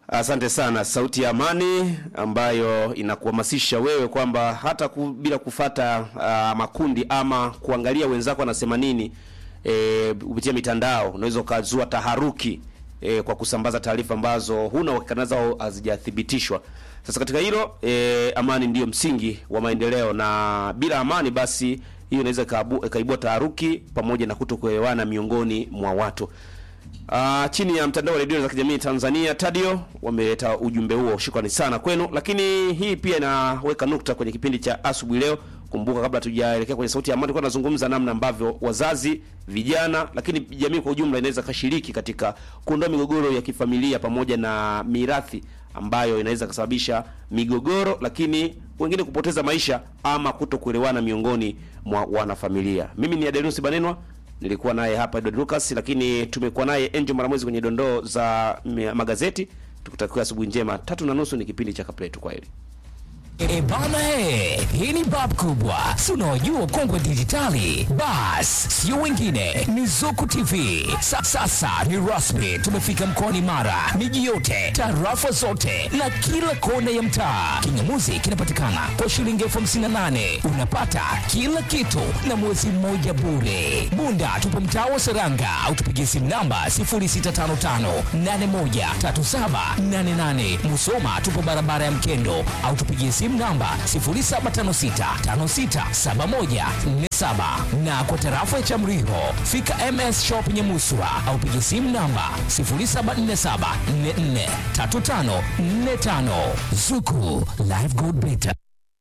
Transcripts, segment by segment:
Asante sana, sauti ya amani ambayo inakuhamasisha wewe kwamba hata ku, bila kufata uh, makundi ama kuangalia wenzako wanasema nini e, kupitia mitandao unaweza ukazua taharuki e, kwa kusambaza taarifa ambazo huna uhakika nazo au hazijathibitishwa. Sasa katika hilo e, amani ndiyo msingi wa maendeleo, na bila amani basi hiyo inaweza ikaabu- ikaibua taharuki pamoja na kutokuelewana miongoni mwa watu. Uh, chini ya mtandao wa redio za kijamii Tanzania Tadio wameleta ujumbe huo, shukrani sana kwenu. Lakini hii pia inaweka nukta kwenye kipindi cha asubuhi leo. Kumbuka, kabla tujaelekea kwenye sauti ya amani, tulikuwa tunazungumza namna ambavyo wazazi, vijana, lakini jamii kwa ujumla inaweza kashiriki katika kuondoa migogoro ya kifamilia pamoja na mirathi ambayo inaweza kusababisha migogoro, lakini wengine kupoteza maisha ama kutokuelewana miongoni mwa wanafamilia. Mimi ni Adenusi Banenwa nilikuwa naye hapa Edward Lucas, lakini tumekuwa naye Angel Maramwezi kwenye dondoo za m- magazeti. Tukutakia asubuhi njema. Tatu na nusu ni kipindi cha Kapletu. Kwa heri. E bana he, hii ni bab kubwa, si unaojua kongwe dijitali. Bas, sio wengine, ni Zuku TV. Sa, sasa ni rasmi, tumefika mkoani Mara, miji yote, tarafa zote na kila kona ya mtaa. Kingamuzi kinapatikana kwa shilingi elfu hamsini na nane unapata kila kitu na mwezi mmoja bure. Bunda tupo mtaa wa Seranga au tupigie simu namba 0655813788. Musoma tupo barabara ya Mkendo au tupigie simu namba 0756567147 na kwa tarafa ya Chamriho fika MS Shop Nyamuswa au pigie simu namba 0747443545 Zuku Live Good Better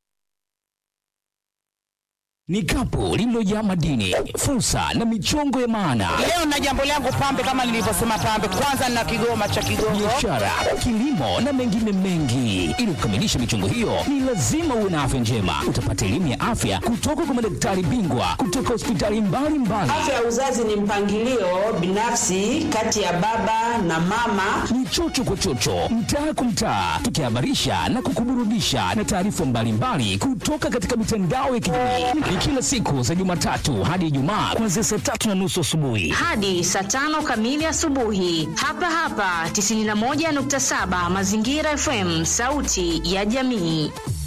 ni kapu lililojaa madini, fursa na michongo ya maana Leo na jambo langu pambe, kama nilivyosema pambe, kwanza na kigoma cha Kigongo. biashara, kilimo na mengine mengi. Ili kukamilisha michongo hiyo, ni lazima uwe na afya njema. Utapata elimu ya afya kutoka kwa madaktari bingwa kutoka hospitali mbalimbali. Afya ya uzazi ni mpangilio binafsi kati ya baba na mama. Ni chocho kwa chocho, mtaa kwa mtaa, tukihabarisha na kukuburudisha na taarifa mbalimbali kutoka katika mitandao ya kijamii. Ni kila siku za Jumatatu hadi Ijumaa kuanzia saa tatu na nusu asubuhi. hadi saa tano kamili asubuhi hapa hapa 91.7 Mazingira FM, sauti ya jamii.